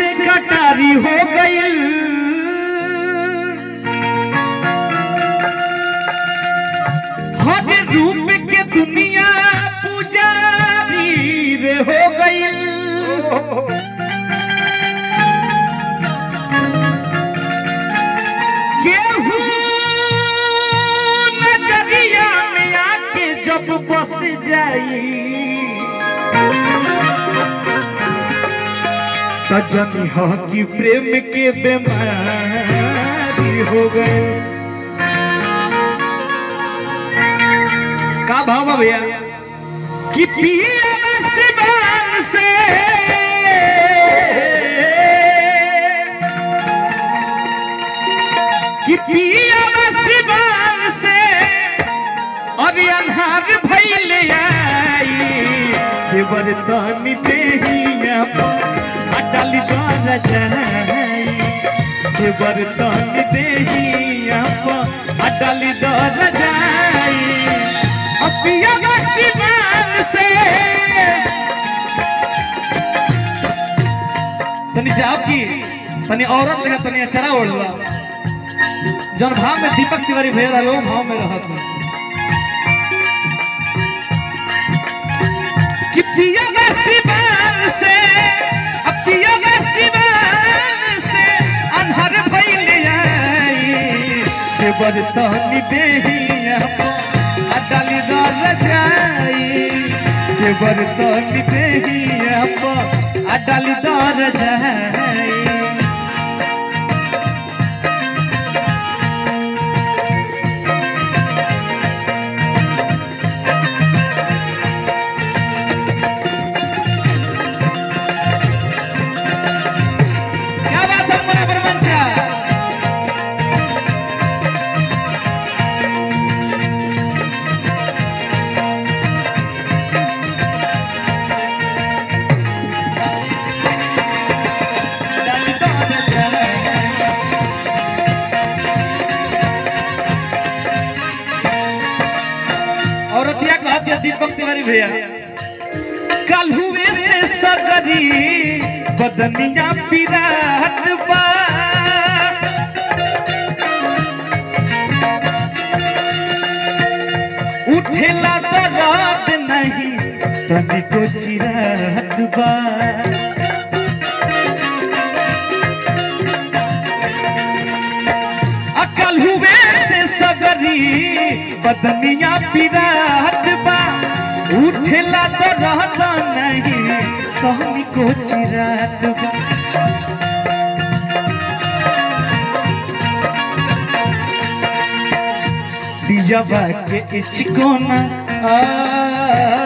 से कटारी हो गई हर रूप के दुनिया पुजारी रे हो गई केहू नजरिया में आके जब बस जाई त जनी हो कि प्रेम के बीमारी हो गए का भाव बा भैया कि पिया सिवान से कि पिया सिवान से और अन्हार भैले आई देवर तन देहिया अटल द्वार जाई देवर तन देहिया अटल द्वार जाई अपिया सिवान से तनी जाओ की तनी औरत लगा तनी अचरा ओढ़ला जौन भाव में दीपक तिवारी भेज रहा लोग भाव में रहत है कि पिया सिवान से अब पिया सिवान से अन्हर भइल आई देवर तहनी देहिया अडाली दर जाई देवर तहनी देहिया अडाली दर जाई क्या बात है मोरा बरमंचा औरतिया कहती है दीपक तिवारी भैया कल हुए से सगरी बदनिया पिरात बा उठेला दर्द नहीं तनिको चिरात बा अकल हुए से सगरी बदनिया पिरात बा उठेला तो रहता नहीं कहनी को चिरात बा पिजबा के इचकोना आ